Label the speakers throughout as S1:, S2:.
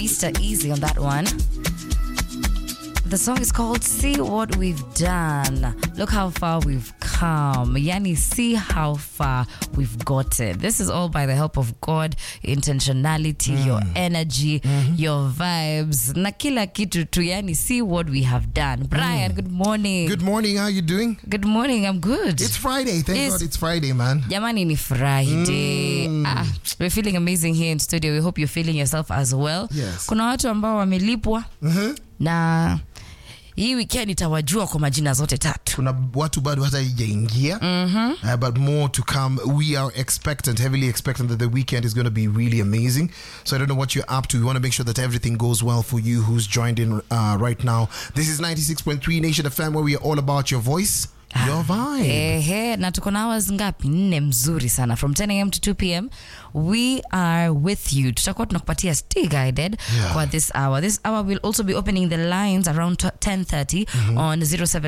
S1: Easter Easy on that one. The song is called See What We've Done. Look how far we've come. Yani, see how far we've gotten. This is all by the help of God, intentionality, your energy, your vibes. Na kila kitu tu. Yani, see what we have done. Brian, good morning.
S2: Good morning. How you doing?
S1: Good morning. I'm good.
S2: It's Friday. Thank
S1: It's-
S2: God it's Friday, man.
S1: Jamani ni Friday. Ah, we're feeling amazing here in studio. We hope you're feeling yourself as well.
S2: Yes.
S1: Kuna watu ambao wamelipwa na hii weekend itawajua kwa majina zote tatu.
S2: Kuna watu bado hata haijaingia. Uh, but more to come. We are expectant, heavily expectant that the weekend is going to be really amazing. So I don't know what you're up to. We want to make sure that everything goes well for you who's joined in uh, right now. This is 96.3 Nation FM where we are all about your voice, your vibe.
S1: Ehe, na tuko na hours ngapi? Nne mzuri sana from 10 am to 2 pm. We are with you. Tutakuwa tunakupatia stay guided
S2: Yeah.
S1: kwa this hour. This hour will also be opening the lines around 10:30 on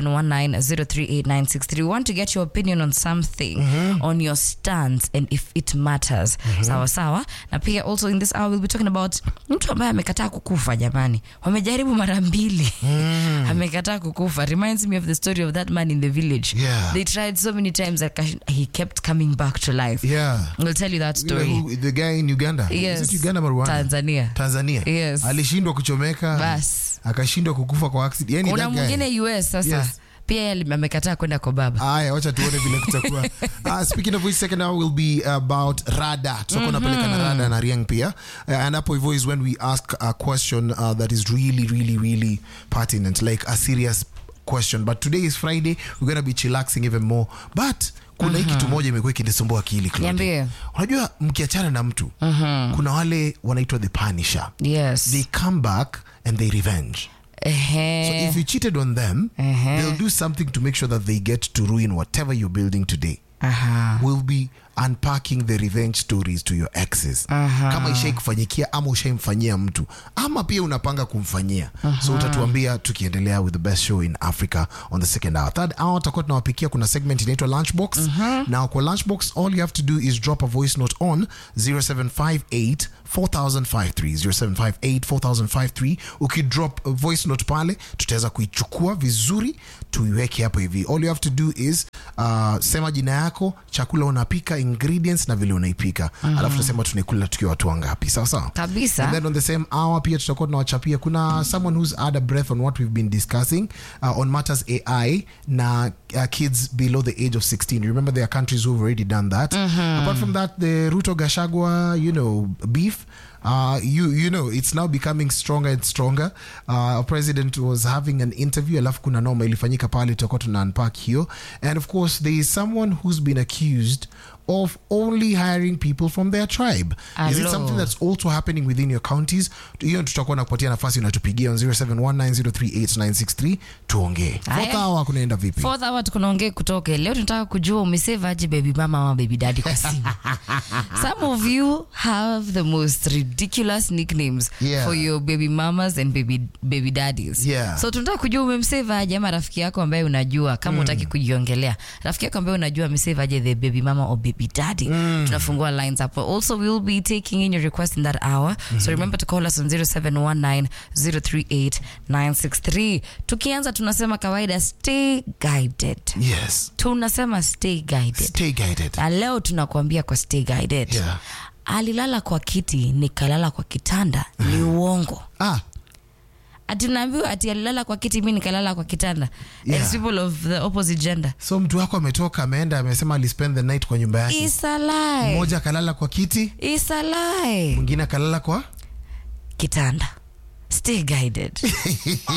S1: 0719038963. We want to get your opinion on something, on your stance and if it matters. Sawa sawa. Na pia also in this hour we'll be talking about mtu ambaye amekataa kukufa jamani. Wamejaribu mara mbili. amekataa kukufa. Reminds me of the story of that man in the village.
S2: Yeah.
S1: They tried so many times that he kept coming back to life.
S2: Yeah.
S1: We'll tell you that
S2: You know
S1: story.
S2: who- the guy in Uganda.
S1: Yes.
S2: Is it Uganda or Rwanda?
S1: Tanzania.
S2: Tanzania.
S1: Yes.
S2: Alishindwa kuchomeka.
S1: Bas.
S2: Akashindwa kukufa kwa accident. Yani
S1: Kuna
S2: that guy.
S1: mwingine US sasa
S2: Yes.
S1: pia yeye amekataa kwenda kwa baba.
S2: Aya, wacha tuone vile kutakuwa. Uh, speaking of which, second hour will be about rada. Tutakuwa napeleka na rada na Riang pia. Uh, and hapo hivyo is when we ask a question uh, that is really, really, really pertinent, like a serious question. But today is Friday, we're going to be chillaxing even more. But kuna hii kitu moja imekuwa ikinisumbua akili Claudia.
S1: Niambie.
S2: Unajua mkiachana na mtu kuna wale wanaitwa the punisher.
S1: Yes.
S2: They come back and they revenge. So
S1: Ehe.
S2: if you cheated on them,
S1: Uh-huh.
S2: they'll do something to make sure that they get to ruin whatever you're building today.
S1: Aha.
S2: We'll be unpacking the revenge stories to your exes. Kama ishai kufanyikia ama ushaimfanyia mtu ama pia unapanga kumfanyia. So utatuambia tukiendelea with the best show in Africa on the second hour. Third hour tutakuwa tunawapikia kuna segment inaitwa Lunchbox. Now kwa Lunchbox all you have to do is drop a voice note on 0758 4053 0758 4053 ukidrop a voice note pale tutaweza kuichukua vizuri tuiweke hapo hivi all you have to do is uh, sema jina yako chakula unapika ingredients na vile unaipika alafu tunasema tunaikula tukiwa watu wangapi sawa sawa
S1: Kabisa.
S2: and then on the same hour pia tutakuwa tunawachapia kuna someone who's had a breath on what we've been discussing uh, on matters ai na uh, kids below the age of 16 remember there are countries who've already done that apart from that the ruto gashagwa you know beef uh, you you know it's now becoming stronger and stronger uh, our president was having an interview alafu kuna noma ilifanyika pale tutakuwa tuna unpack hiyo and of course there is someone who's been accused of only hiring people from their tribe is it
S1: Hello.
S2: something that's also happening within your counties hiyo tutakuwa nakupatia nafasi unatupigia on 0719038963 tuongee
S1: Haya.
S2: fourth hour kunaenda vipi
S1: Fourth hour tukunaongea kutoke leo tunataka kujua umesave aje baby mama ama baby daddy kwa simu some of you have the most ridiculous nicknames
S2: Yeah.
S1: for your baby mamas and baby, baby daddies
S2: Yeah.
S1: so tunataka kujua umemsave aje ama rafiki yako ambaye unajua kama utaki kujiongelea rafiki yako ambaye unajua amesave aje the baby mama or baby daddy tunafungua lines hapo also we'll be taking in your request in that hour so remember to call us on 0719038963 tukianza tunasema kawaida stay guided
S2: yes
S1: tunasema stay guided
S2: stay guided
S1: na leo tunakuambia kwa stay guided
S2: Yeah.
S1: alilala kwa kiti nikalala kwa kitanda ni uongo
S2: ah
S1: ati naambiwa ati alilala kwa kiti mi nikalala kwa kitanda
S2: Yeah.
S1: It's people of the opposite gender
S2: so mtu wako ametoka ameenda amesema alispend the night kwa nyumba yake
S1: It's a lie.
S2: mmoja akalala kwa kiti
S1: It's a lie.
S2: mwingine akalala kwa
S1: kitanda stay guided